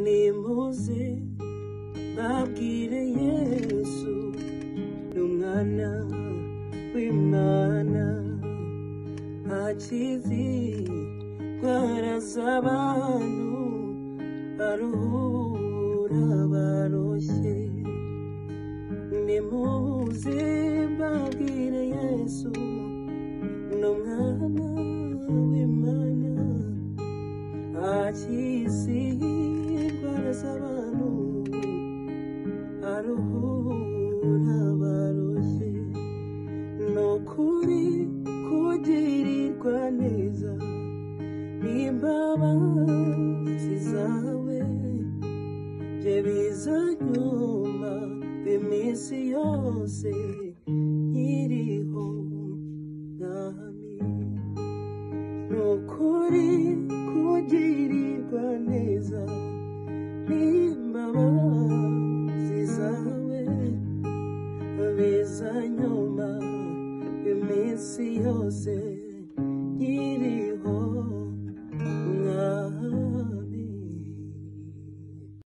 nimuze babwire yesu ni umwana w'imana akizi ndwara z'abantu aruhura abaroshye nimuze babwire yesu ni umwana w'imana akizi indwara z'abantu aruhura abarushye ni ukuri kugirirwa neza n'imbabazi zawe bye bizanyuma iminsi yose nkiriho mwami Nukuri kugirirwa neza n'imbabazi zawe biza nyuma iminsi yose nkiri